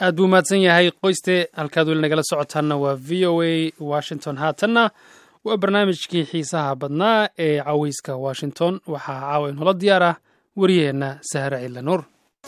aad buu mahadsan yahay qoyste halkaad weli nagala socotaanna waa v o a washington haatanna waa barnaamijkii xiisaha badnaa ee caweyska washington waxaa caawa inoola diyaar ah wariyaheenna sahre cilla nuur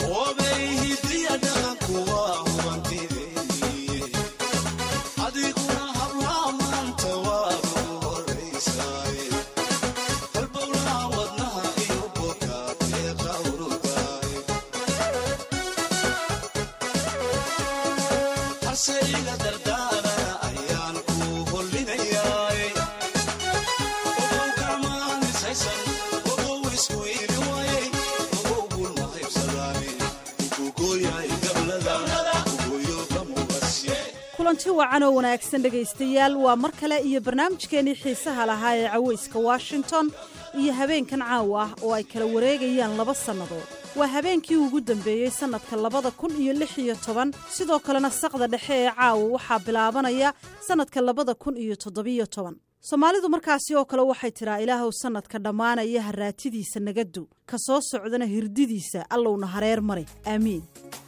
kulanti wacan oo wanaagsan dhegaystayaal waa mar kale iyo barnaamijkeenii xiisaha lahaa ee caweyska washington iyo habeenkan caawa ah oo ay kala wareegayaan laba sannadood waa habeenkii ugu dambeeyey sannadka labada kun iyo lix iyo toban sidoo kalena saqda dhexe ee caawa waxaa bilaabanaya sannadka labada kun iyo toddobiyo toban soomaalidu markaasi oo kale waxay tidhaa ilaahow sannadka dhammaanaya haraatidiisa nagadu ka soo socdana hirdidiisa allowna hareer mare aamiin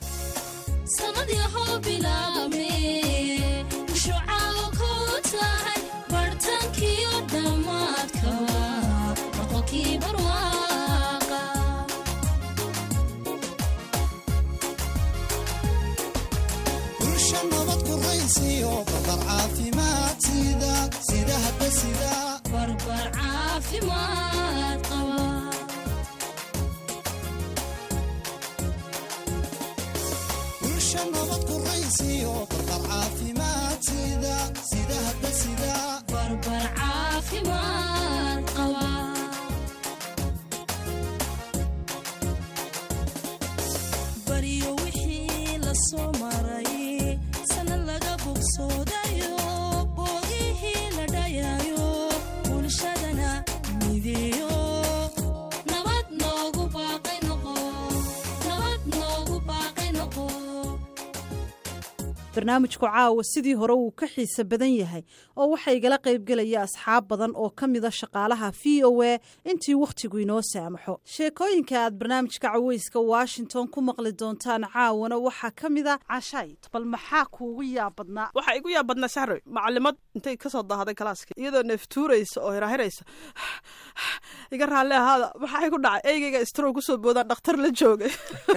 barnaamijku caawa sidii hore wuu ka xiise badan yahay oo waxaa igala qaybgelaya asxaab badan oo ka mida shaqaalaha v o a intii wakhtigu inoo saamaxo sheekooyinka aad barnaamijka caweyska washington ku maqli doontaan caawana waxaa ka mida cashay bal maxaa kuugu yaabadnaa waxaa igu yaabadnaa saxroy macalimad intay kasoo daahaday kalaaska iyadoo neeftuuraysa oo hirahiraysa iga raalli ahaada maxaa ku dhacay eygeyga istrow kusoo boodaan dhakhtar la joogay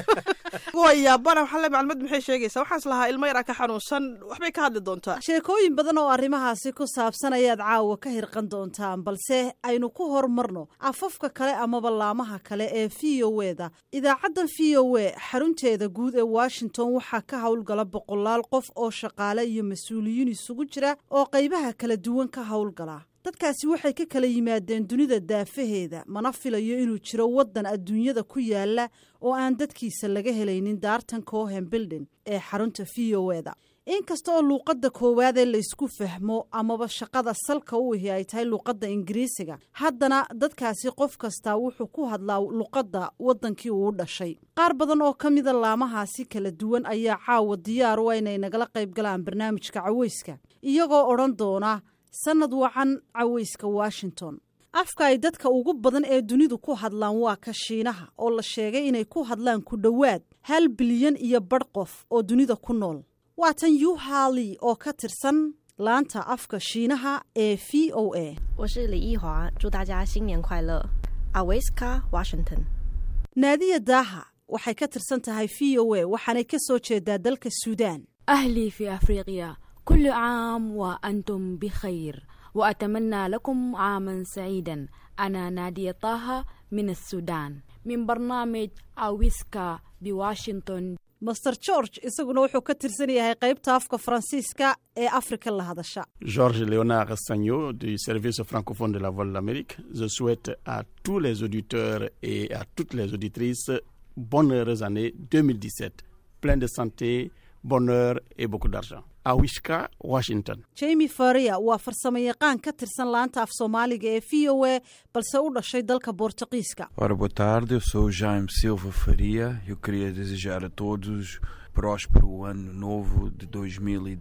waa yaabana waxaa le macalimad maxay sheegaysaa waxaas lahaa ilmo yaraa ka xanuunsan waxbay ka hadli doontaa sheekooyin badan oo arrimahaasi ku saabsan ayaad caawa ka hirqan doontaan balse aynu ku horumarno afafka kale amaba laamaha kale ee v o eda idaacaddan v o e xarunteeda guud ee washington waxaa ka howlgala boqolaal qof oo shaqaale iyo mas-uuliyiin isugu jira oo qaybaha kala duwan ka howlgala dadkaasi waxay ka kala yimaadeen dunida daafaheeda mana filayo inuu jiro waddan adduunyada ku yaala oo aan dadkiisa laga helaynin daartan cohen bildin ee xarunta v o eda inkasta oo luuqadda koowaadee laysku fahmo amaba shaqada salka u ihi ay tahay luuqadda ingiriisiga haddana dadkaasi qof kastaa wuxuu ku hadlaa luqadda waddankii uu dhashay qaar badan oo ka mida laamahaasi kala duwan ayaa caawa diyaar u inay nagala qayb galaan barnaamijka caweyska iyagoo odhan doona sannad wacan caweyska washington afka ay dadka ugu badan ee dunidu ku hadlaan waa ka shiinaha oo la sheegay inay ku hadlaan ku dhowaad hal bilyan iyo badh qof oo dunida ku nool waa tan yuhali oo ka tirsan laanta afka shiinaha ee v o a 我是李易华，祝大家新年快乐。Aweska Washington。 naadiya daaha waxay ka tirsan tahay v o a waxaanay ka soo jeedaa dalka suudaan أهلي في أفريقيا كل عام وأنتم بخير وأتمنى لكم عاما سعيدا أنا نادية طه من السودان من برنامج أويسكا بواشنطن master george isaguna wuxuu ka tirsan yahay qaybta afka faransiiska ee afrika la hadasha Georges Léonard Sagno du service francophone de la Voix de l'Amérique. Je souhaite à tous les auditeurs et à toutes les auditrices bonne heureuse année 2017, plein de santé, bonheur et beaucoup d'argent. À Wishka, Washington. jamie faria waa farsamo yaqaan ka tirsan laanta af soomaaliga ee v o a balse u dhashay dalka boortaqiiska Ora, boa tarde, eu sou o Jaime Silva Faria. Eu queria desejar a todos próspero ano novo de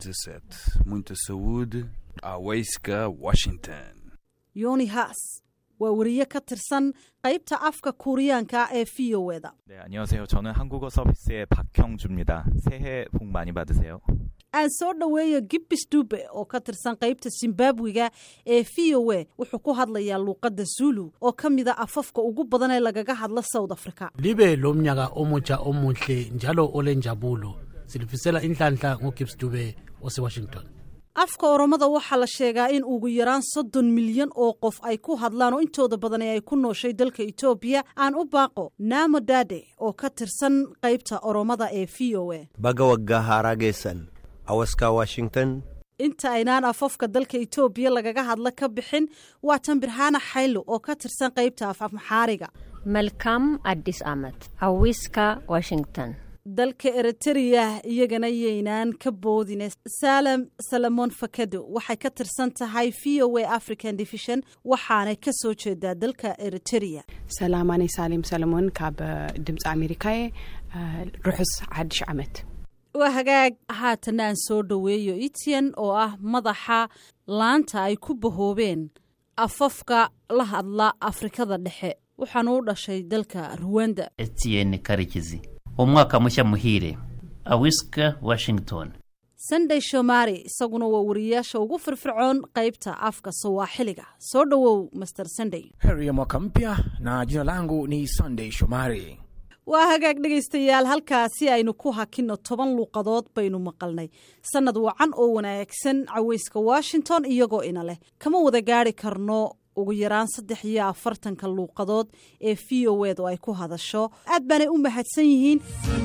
2017. Muita saúde. A Waiska, Washington. yoni haas waa weriye ka tirsan qaybta afka kuuriyaanka ee v o eda 네, 안녕하세요. 저는 한국어 서비스의 박형주입니다. 새해 복 많이 받으세요. aan soo dhoweeyo gibbis dube oo ka tirsan qaybta zimbabwiga ee v o a wuxuu ku hadlayaa luuqadda zulu oo ka mida afafka ugu badan ee lagaga hadla south africa libe lo mnyaka omutsha omuhle njalo olenjabulo silifisela inhlanhla ngogibbs dube osewashington afka oromada waxaa la sheegaa in ugu yaraan soddon milyan oo qof ay ku hadlaan oo intooda badan ee ay ku nooshay dalka etoobiya aan u baaqo naamo dade oo ka tirsan qaybta oromada ee v o a baga waggaa haaraa geessan awaska washington inta aynaan afafka dalka etoobiya lagaga hadla ka bixin waa tan birhaana xaylo oo ka tirsan qaybta af maxaariga መልካም አዲስ ዓመት አዊስካ ዋሽንግተን dalka eritrea iyagana yaynaan ka boodine salem salamon fakado waxay ka tirsan tahay v o a african division waxaanay ka soo jeedaa dalka eritrea ሰላም ኣነ ሳሌም ሰለሞን ካብ ድምፂ ኣሜሪካ እየ ርሑስ ሓድሽ ዓመት waa hagaag haatana aan soo dhoweeyo etian oo ah madaxa laanta ay ku bahoobeen afafka la hadla afrikada dhexe waxaanu u dhashay dalka ruwanda etienne karikizi umwaka mushya muhire awiska washington sunday shomari isaguna waa wariyayaasha ugu firfircoon qaybta afka sawaaxiliga soo dhowow master sunday heri ya mwaka mpya na jina langu ni sunday shomari waa hagaag dhegaystayaal halkaasi aynu ku hakinno toban luuqadood baynu maqalnay sannad wacan oo wanaagsan caweyska washington iyagoo ina leh kama wada gaari karno ugu yaraan saddex iyo afartanka luuqadood ee v o edu ay ku hadasho aad baanay u mahadsan yihiin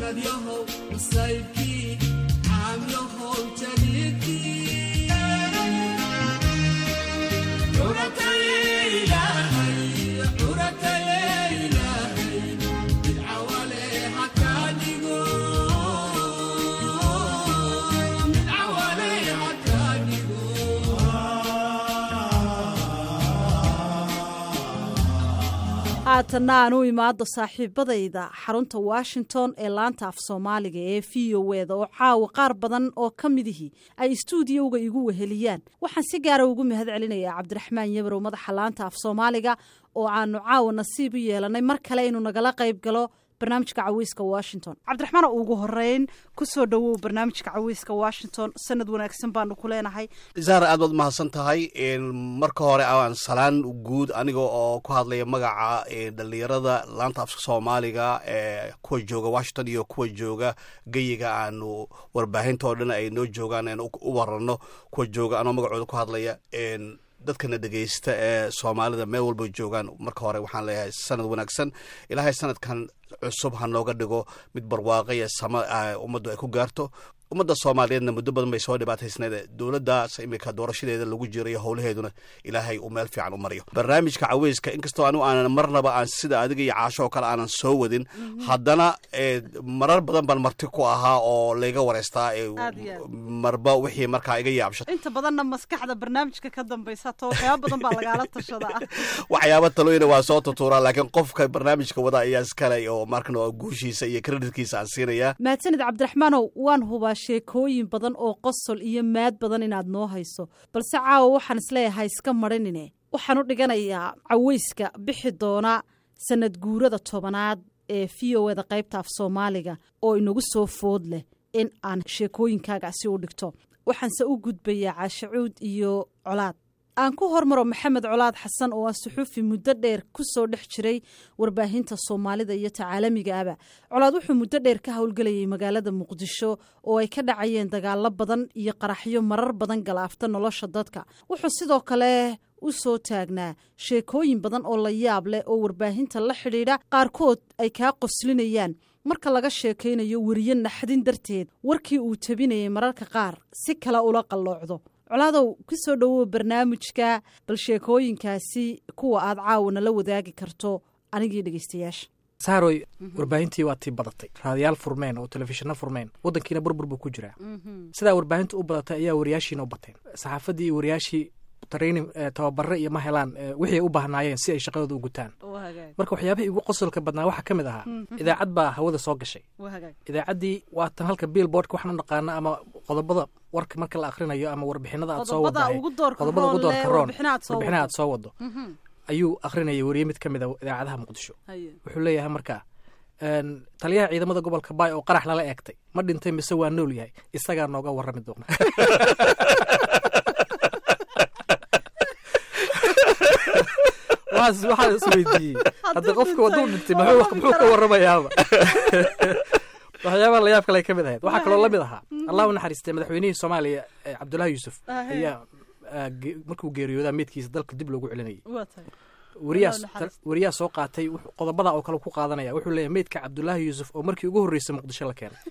haatanna aan u imaado saaxiibadayda xarunta washington ee laanta af soomaaliga ee v o eda oo caawa qaar badan oo ka midihii ay istuudiyowga igu weheliyaan waxaan si gaara ugu mahad celinayaa cabdiraxmaan yabarow madaxa laanta af soomaaliga oo aanu caawa nasiib u yeelanay mar kale inuu nagala qayb galo barnaamijka caweyska washington cabdiraxmaan ugu horeyn kusoo dhowow barnaamijka caweyska washington sanad wanaagsan baanu ku leenahay zaara aad baad mahadsan tahay marka hore aan salaan guud aniga oo ku hadlaya magaca dhalinyarada laanta afka soomaaliga ee kuwa jooga washington iyo kuwa jooga geyiga aanu warbaahinto dhan ay noo joogaan aan u warano kuwa jooga anoo magacooda ku hadlaya dadkana dhegeysta ee soomaalida meel walba joogaan marka hore waxaan leeyahay sanad wanaagsan ilaahay sanadkan cusub ha nooga dhigo mid barwaaqo iyo sama ummaddu ay ku gaarto ummadda soomaaliyeedna muddo badan bay soo dhibaataysneed dowladdaas imika doorashadeeda lagu jiro iyo howlaheeduna ilaahay uu meel fiican u mariyo barnaamijka caweyska inkastoo anigu aanan marnaba aan sida adiga iyo caasho oo kale aanan soo wadin haddana marar badan baan marti ku ahaa oo layga wareystaa marba wixii markaa iga yaabsha inta badanna maskaxda barnaamijka ka dambaysa to waxyaaba badan baa lagaala tashadaa waxyaaba talooyina waa soo tutuuraa laakiin qofka barnaamijka wada ayaa iskale oo markana guushiisa iyo kreditkiisa aan siinayaa mahadsanid cabdiraxmaanow waan hubaa sheekooyin badan oo qosol iyo maad badan inaad noo hayso balse caawa waxaan isleeyahay iska marinine waxaan u dhiganayaa caweyska bixi doona sanad guurada tobanaad ee v o eda qaybta af soomaaliga oo inagu soo food leh in aan sheekooyinkaagaasi u dhigto waxaanse u gudbayaa caashacuud iyo colaad aan ku hormaro maxamed colaad xasan oo ah suxuufi muddo dheer ku soo dhex jiray warbaahinta soomaalida iyo tacaalamiga aba colaad wuxuu muddo dheer ka howlgelayay magaalada muqdisho oo ay ka dhacayeen dagaalo badan iyo qaraxyo marar badan galaafta nolosha dadka wuxuu sidoo kale u soo taagnaa sheekooyin badan oo la yaab leh oo warbaahinta la xidhiidha qaarkood ay kaa qoslinayaan marka laga sheekaynayo weriye naxdin darteed warkii uu tabinayay mararka qaar si kale ula qalloocdo colaadow ku soo dhowow barnaamijka bal sheekooyinkaasi kuwa aad caawana la wadaagi karto anigii dhegeystayaasha saaroy warbaahintii waa tii badatay raadiyaal furmeen oo telefishinno furmeen waddankiina burbur buu ku jiraa sidaa warbaahinta u badatay ayaa wariyaashiina u bateen saxaafaddii iyo wariyaashii training tababare iyo ma helaan wixii ay u baahnaayeen si ay shaqadooda u gutaan marka waxyaabihii igu qosolka badnaa waxaa ka mid ahaa idaacad baa hawada soo gashay idaacaddii waatan halka billboardka waxaan u naqaano ama qodobada warka marka la akhrinayo ama warbixinada aad soo wadahay qodobada ugu doorka roon warbixina aad soo wado ayuu akrinayay weriye mid ka mid a idaacadaha muqdisho Haye. wuxuu leeyahay markaa een, taliyaha ciidamada gobolka baay oo qarax lala eegtay ma dhintay mise waa nool yahay isagaa nooga warrami doona waxaas waxaa isweydiiyey hadda qofka waduu dhintay muxuu muxuu ka warramayaaba waxyaabaha layaab kale ay ka mid ahayd waxaa kaloo la mid ahaa allah u naxariistay madaxweynihii soomaaliya eh, cabdullaahi yuusuf Ah, hey. ayaa ah, ge- markuu geeriyoodaa meydkiisa dalka dib loogu celinayay waa tahay wariyaas Allah u naxariisto. wariyaa soo qaatay wuxuu- qodobada oo kale ku qaadanaya wuxuu leeyahay meydka cabdullaahi yuusuf oo markii ugu horreysay muqdisho la keenay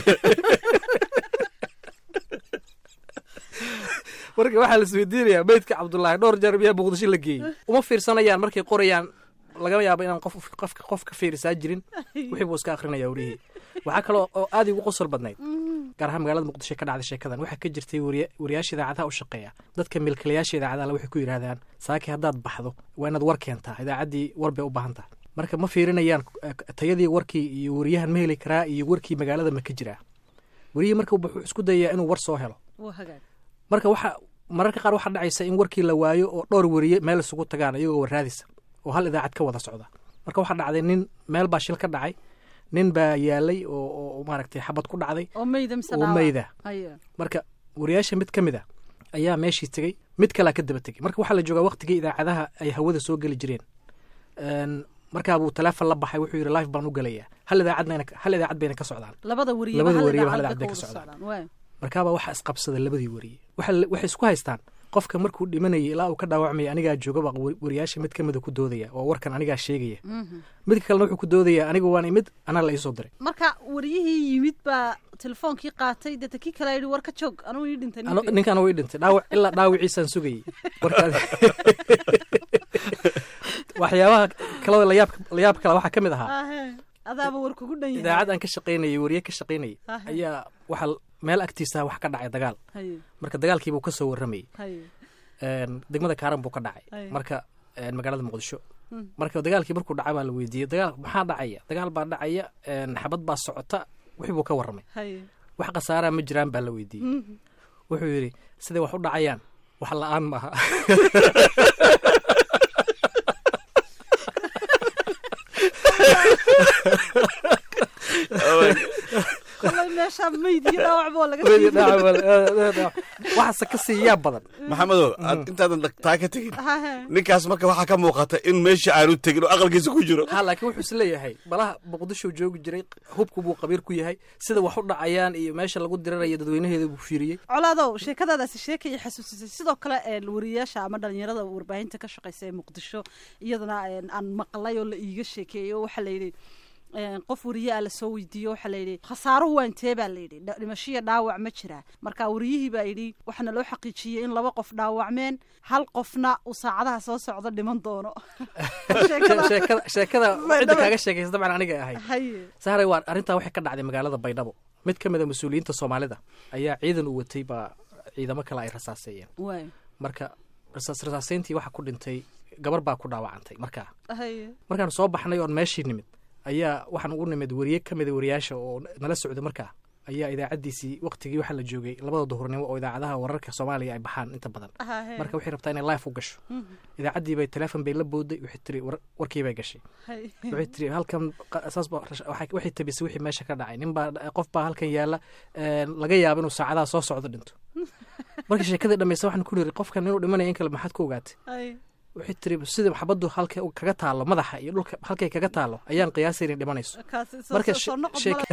marka waxaa la isweydiinayaa meydka cabdullaahi dhowr jeer miyaa muqdisho la geeyey uma fiirsanayaan markay qorayaan laga yaabo inaan qof qofka qof ka fiirisaa jirin wixii buu iska akrinaya warihii waxaa kaloo oo aad igu qosol badnayd gaar ahaan magaalada muqdisho ka dhacday sheekadan waxaa ka jirtay wariya wariyaasha idaacadaha u shaqeeya dadka milkilayaasha idaacadaha waxay ku yidhaahdaan saaki haddaad baxdo waa inaad war keentaa idaacaddii war bay u baahan tahay marka ma fiirinayaan eh, tayadii warkii iyo wariyahan ma heli karaa iyo warkii magaalada ma ka jiraa wariyihii marka wuxuu isku dayayaa inuu war soo helo waa hagaag marka waxa mararka qaar waxaa dhacaysa in warkii la waayo oo dhowr wariye meel isugu tagaan iyagoo warraadisa oo hal idaacad ka wada socda marka waxaa dhacday nin meel baa shil ka dhacay nin baa yaalay oo oo maaragtay xabad ku dhacday oo meyda mise oo dhaawac? meyda Haye. marka wariyaasha mid ka mid a ayaa meeshii tegey mid kalaa ka daba tegey marka waxaa la joogaa waqtigii idaacadaha ay hawada soo geli jireen Een, markaa buu teleefon la baxay wuxuu yidhi life baan u gelayaa hal idaacadna hal idaacad bayna ka socdaan labada wariye labada hal wariye hal idaacad idaacad bay bay ka ka wada socdaan waay. markaabaa waxaa isqabsaday labadii wariye waxa la- waxay isku haystaan qofka markuu dhimanayay ilaa uu ka dhaawacmaya anigaa joogaba wa- wariyaasha mid ka mida ku doodaya oo warkan anigaa sheegaya Mhm. midka kalena wuxuu ku doodaya aniga waan imid anaa la iisoo diray marka wariyihii yimid baa telefoonkii qaatay deeta kii kale yidhi war ka joog anuu ii dhintay Ano- ninkii." ninkan way dhintay dhaawac ilaa dhaawiciisaan sugayay warkaas waxyaabaha kaloo layaab layaab kale waxaa ka mid ahaa Ahe, adaaba war kugu dhan yahay idaacad aan ka shaqaynayay wariye ka shaqaynayay Ahe. ayaa waxaa meel agtiisa wax ka dhacay dagaal Haye. marka dagaalkii buu ka soo warramayay Haye. Een, degmada kaaran buu ka dhacay Ay. marka een, magaalada muqdisho Mm. marka dagaalkii markuu dhacay baa la weydiiyey dagaal maxaa dhacaya dagaal baa dhacaya een, xabad baa socota wixii buu ka warramay Haye. wax khasaaraa ma jiraan baa la weydiiyey Mhm. wuxuu yidhi siday wax u dhacayaan wax la-aan maaha kolay meeshaa meyd iyo dhaawac boo laga Meyd iyo shiiday. dhaawac baa la- waxaase ka sii yaab badan maxamedow aad intaadan taa ka tegin Ahe. ninkaas marka waxaa ka muuqata in meesha aanu tegin oo aqalkiisa ku jiro ha laakiin wuxuu is leeyahay balaha muqdisho joogi jiray hubku buu qabiir ku yahay sida wax u dhacayaan iyo meesha lagu diranayo dadweynaheeda buu fiiriyey colaadow sheekadaadaasi sheekay xasuusisay sidoo kale een, wariyaasha ama dhalinyarada warbaahinta ka shaqeysa ee muqdisho iyadana een, aan maqlay oo la iiga sheekeeyo waxaa layidhi een, qof wariye a lasoo weydiiyo waxaa layidhi khasaaruhu waa intee baa layidhi dha- dhimashiya dhaawac ma jiraa marka wariyihii baa yidhi waxaana loo xaqiijiyey in laba qof dhaawacmeen hal qofna uu saacadaha soo socdo dhiman doono Sheekada- sheekada sheekada cidda kaaga sheekaysa dabcan aniga ahayd Haye. sahray waa arrintaa waxay ka dhacday magaalada baydhabo mid ka mid a mas-uuliyiinta soomaalida ayaa ciidan u watay baa ciidamo kale ay rasaaseeyeen Waay. marka rasaas rasaaseyntii waxaa ku dhintay gabar baa ku dhaawacantay markaa Haye. markaan soo baxnay oon meeshii nimid ayaa waxaan ugu nimid wariye ka mida wariyaasha oo nala socda markaa ayaa idaacaddiisii waqtigii waxaa la joogay labada duhurnimo oo idaacadaha wararka soomaaliya ay baxaan inta badan Ahe. marka waxay rabtaa inay life u gasho Mhm. idaacaddii bay teleefon bay la booday waxay tiri war- warkii bay gashay Haye. waxay tiri halkan qa- saas baa rash- waxay waxay tabisay wixii meesha ka dhacay nin baa qof baa halkan yaalla een, laga yaabo inuu saacadaha soo socdo dhinto marka sheekadii dhammaysa waxaan ku niri qofkan inuu dhimanaya in kale maxaad ku ogaatay Haye. waxay tiri sida xabaddu halka kaga taalo madaxa iyo dhulka halkay kaga taalo ayaan qiyaasay inay dhimanayso kaasi soo- marka soo- soo she- noqon sheeka-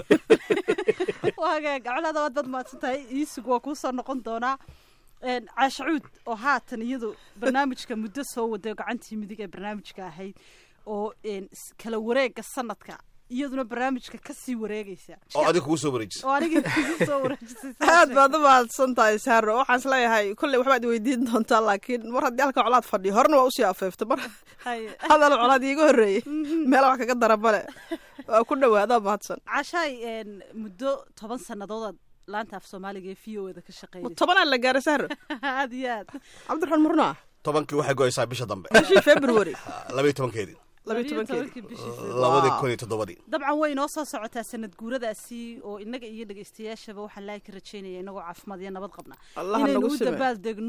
waa hagaag colaada waad bad mahadsan tahay iisugu waa kuu soo noqon doonaa Een, caashacuud oo haatan iyadu barnaamijka muddo soo waday oo gacantii midig ee barnaamijka ahayd oo een, s- kala wareega sanadka iyaduna barnaamijka kasii wareegaysa oo adiga kugu soo wareejisa oo aniga kugu soo wareejisay aad baad u mahadsan tahay saaro waxaan isleeyahay kolley waxbaad weydiin doontaa laakiin mar haddii halka colaad fadhiyo horena waa usii afeefta mar Haye. hadal colaad iiga horreeyey meela wax kaga dara male waa ku dhawaadaa mahadsan cashaay een, muddo toban sanadoodaad laanta af soomaaliga ee v o eda ka shaqeynaysa tobanaa la gaaray saaro aad iyo aad cabdiraxmaan murnaa tobankii waxay go'aysaa bisha dambe bishii february labaiyo tobankeedii labiyo tobankeedii tobankii bishii labadii kun iyo toddobadii dabcan way inoo soo socotaa sanad guuradaasi oo inaga iyo dhegeystayaashaba waxaan laahi ka rajeynaya inagoo caafimaad iyo nabad qabna Allah ha inaynu nagu u sime. dabaal degno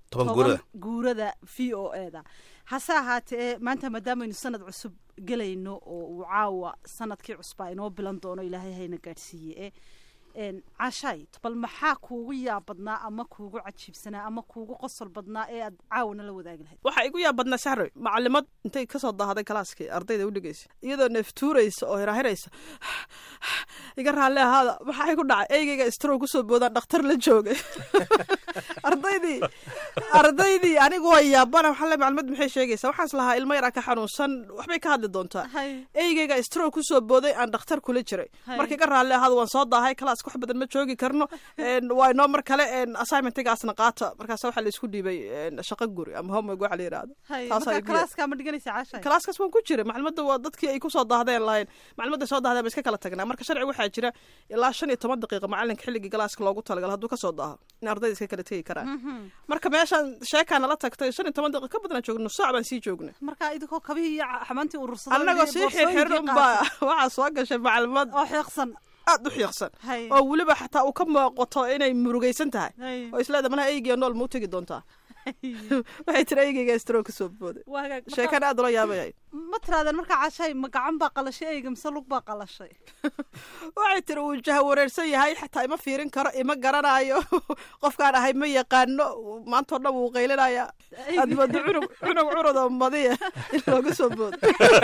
toban guurada guurada v o e da hase ahaatee maanta maadaameynu sanad cusub gelayno oo uu caawa sanadkii cusbaa inoo bilan doono ilaahay hayna gaadhsiiye e cashay bal maxaa kuugu yaab badnaa ama kuugu cajiibsanaa ama kuugu qosol badnaa ee aad caawana la wadaagi lahayd waxaa igu yaab badnaa saxroy macalimad intay kasoo daahaday kalaaskii ardayda u dhigaysa iyadoo neeftuuraysa oo hirahiraysa iga raalli ahaada maxaa ku dhacay eygeyga strow kusoo boodaan dhakhtar la joogay ardaydii ardaydii anigu waa yaabana waxaa le macalimad maxay sheegaysaa waxaas lahaa ilmo yaraa ka xanuunsan waxbay ka hadli doontaa eygeyga strow kusoo booday aan dhakhtar kula jiray marka iga raalli ahaada waan soo daahay kalaaska wax badan ma joogi karno waa inoo mar kale assignmentigaasna qaata markaas waxaa la isku dhiibay shaqo guri ama homework waxa la yidhahdo kalaaska ma dhiganaysa cashay kalaaskaas waan ku jiray maclimadda waa dadkii ay kusoo daahdeen lahayn maclimadda soo dahdeen ba iska kala tagnaa marka sharci waxaa jira ilaa shan iyo toban daqiiqa macalinka xilligii galaaska loogu talagal hadduu kasoo daaho in ardayda iska kala tegi karaan marka meeshaan sheekaa nala tagtay shan iyo toban daqiiqa ka badan joogno saac baan sii joognay marka idinkoo kabihii iyo xamaantii urursaday annagoo sii xirxirin unbaa waxaa soo gashay macalimad oo xiiqsan aad u xiiqsan oo weliba xataa uu ka muuqato inay murugaysan tahay oo isleeda malaha eygiya nool ma u tegi doontaa waxay tiri eygeyga stro kasoo booday sheekana aad ula yaabayay ma tiraadeen markaa cashay ma gacan baa qalashay eyga mise lug baa qalashay waxay tiri uu jaha wareersan yahay xataa ima fiirin karo ima garanayo qofkaan ahay ma yaqaano maantao dhan wuu qaylinaya aad moodo cunug cunug curud oo madiya in looga soo boodo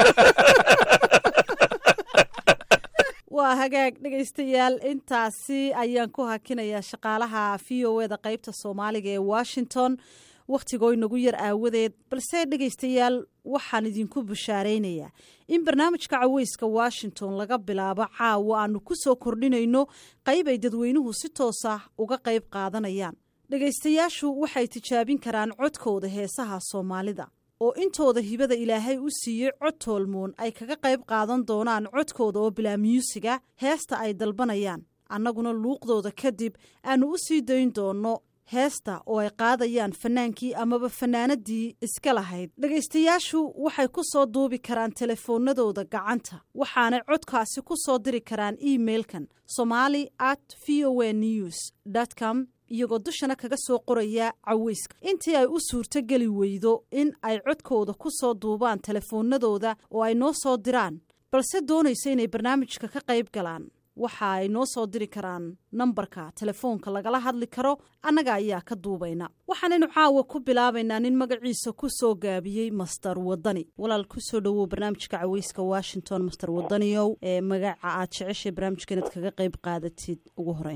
waa hagaag dhegaystayaal intaasi ayaan ku hakinayaa shaqaalaha v o eda qeybta soomaaliga ee washington wakhtigoo inagu yar aawadeed balse dhegaystayaal waxaan idinku bushaaraynayaa in barnaamijka caweyska washington laga bilaabo caawa aanu ku soo kordhinayno qayb ay dadweynuhu si toos ah uga qayb qaadanayaan dhegaystayaashu waxay tijaabin karaan codkooda heesaha soomaalida oo intooda hibada ilaahay u siiyey cod toolmoon ay kaga qayb qaadan doonaan codkooda oo bilaa myuusiga heesta ay dalbanayaan annaguna luuqdooda kadib aannu u sii dayn doonno heesta oo ay qaadayaan fanaankii amaba fanaanadii iska lahayd dhegaystayaashu waxay ku soo duubi karaan telefoonadooda gacanta waxaanay codkaasi ku soo diri karaan emeilkan somali at v o a news com iyagoo dushana kaga soo qoraya caweyska intii ay u suurto geli weydo in ay codkooda ku soo duubaan telefoonadooda oo ay noo soo diraan balse doonaysa inay barnaamijka ka qayb galaan waxa ay noo soo diri karaan nambarka telefoonka lagala hadli karo annaga ayaa ka duubayna waxaanaynu caawa ku bilaabaynaa nin magaciisa ku soo gaabiyey master wadani walaal kusoo dhowow barnaamijka caweyska washington master wadaniyow ee magaca aad jeceshay barnaamijka inaad kaga qayb qaadatid ugu horeyn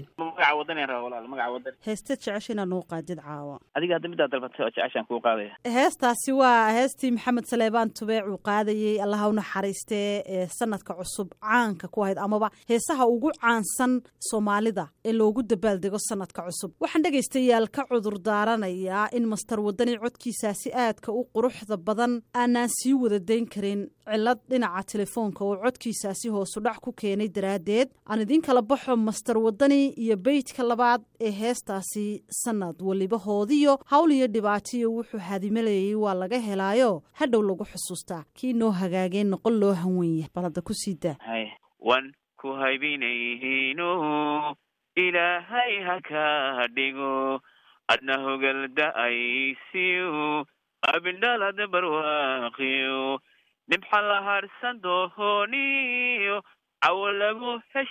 heesteed jecesha inaad noo qaadid caawa adiga hadda midaad dalbatay oo jeceshaan kuu qaadaya heestaasi waa heestii maxamed saleebaan tubeec uu qaadayey allaha u naxariistee ee sanadka cusub caanka ku ahayd amaba heesaha ugu caansan soomaalida ee loogu dabaaldego sanadka cusub waxaan dhegaystayaal ka cudur daaranayaa in master wadani codkiisaasi aadka u quruxda badan aanaan sii wada dayn karin cilad dhinaca telefoonka oo codkiisaasi hoosu dhac ku keenay daraaddeed aan idiin kala baxo master wadani iyo beydka labaad ee heestaasi sanad weliba hoodiyo hawl iyo dhibaatiyo wuxuu hadimalayay waa laga helaayo hadhow lagu xusuustaa kii noo hagaageen noqon loo hanwenya bal hadda ku sii daa wan ku haybinayhiino ilaahay ha ka dhigo adna hogalda'aysiyo abindhalad barwaaqiyo dhibxa la harsan dohoniyo cawo lagu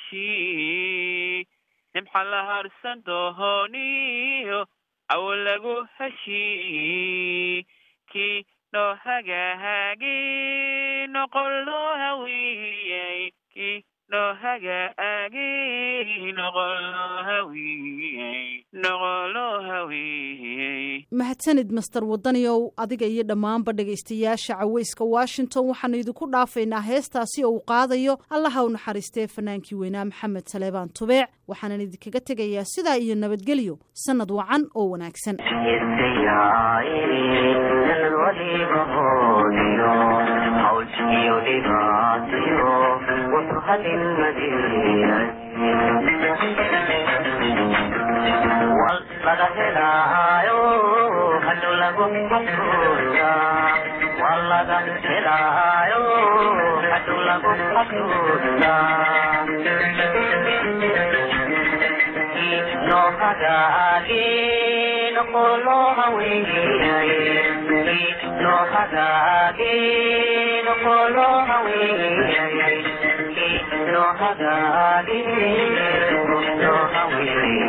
heshii dhibxa la harsan dohoniyo cawo lagu heshii kii noo hagaagi noqon loo hawiyey kii noo hagaagi noqon loo hawiyey noqon loo hawiyey mahadsanid master wadaniyow adiga iyo dhammaanba dhegaystayaasha caweyska washington waxaanu idinku dhaafaynaa heestaasi oo uu qaadayo allaha u naxariistee fanaankii weynaa maxamed saleebaan tubeec waxaanan idinkaga tegayaa sidaa iyo nabadgelyo sannad wacan oo wanaagsan laga helaayo hadhow lagu xasuusta waa laga helaayo hadhow lagu xasuusta noo hagaagin noqolo haweeyay loo hagaage noqolo haweeyay loo hagaage loo haweeyay